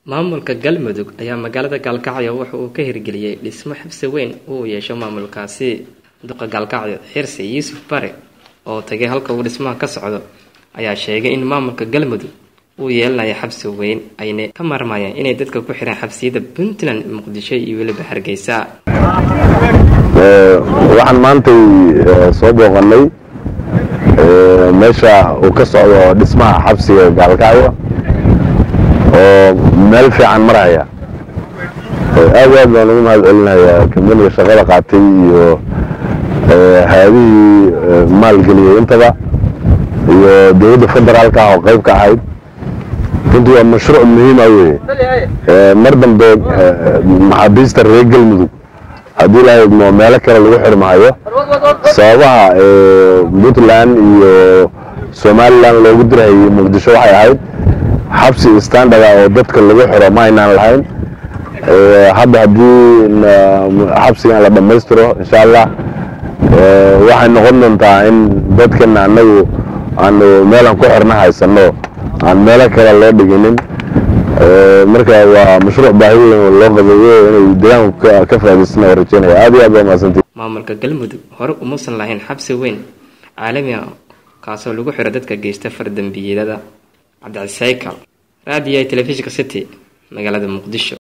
maamulka galmudug ayaa magaalada gaalkacyo waxa uu ka hirgeliyey dhismo xabsi weyn uu yeesho maamulkaasi duqa gaalkacyo xirsi yuusuf bare oo tagay halka uu dhismaha ka socdo ayaa sheegay in maamulka galmudug uu yeelanayo xabsi weyn ayna ka maarmayeen inay dadka ku xiraan xabsiyada puntland muqdisho iyo weliba hargeysa waxaan maantay soo booqanay meesha uu ka socdo dhismaha xabsiga gaalkacyo oo meel fiican maraya aad aad baan ugu mahad celinayaa kambaniga shaqada qaatay iyo hay-adihii maalgeliyey intaba iyo dowladda federaalka ah oo qayb ka ahayd runtii waa mashruuc muhiima weye mar dambe maxaabiista reer galmudug haddii la idmo meelo kale lagu xirmaayo sababaha puntland iyo somalilan loogu dirhayay muqdisho waxay ahayd xabsi standarda oo dadka lagu xiro ma aynaan lahayn hadda haddii xabsigan la dhammaystiro insha allah waxay noqon doontaa in dadkana anagu aanu meelaan ku xirna haysano aan meelo kale loo dhiginin marka waa mashruuc baahi weyn loo qabeeyo inay deegaanku ka faa'idaysana oo rajeynaya aad iyo aad baa mahadsantii maamulka galmudug hore umuusan lahayn xabsi weyn caalami ah kaasoo lagu xiro dadka geysta fardambiyadada cabdicisaykal raadiyo telefishinka city magaalada muqdisho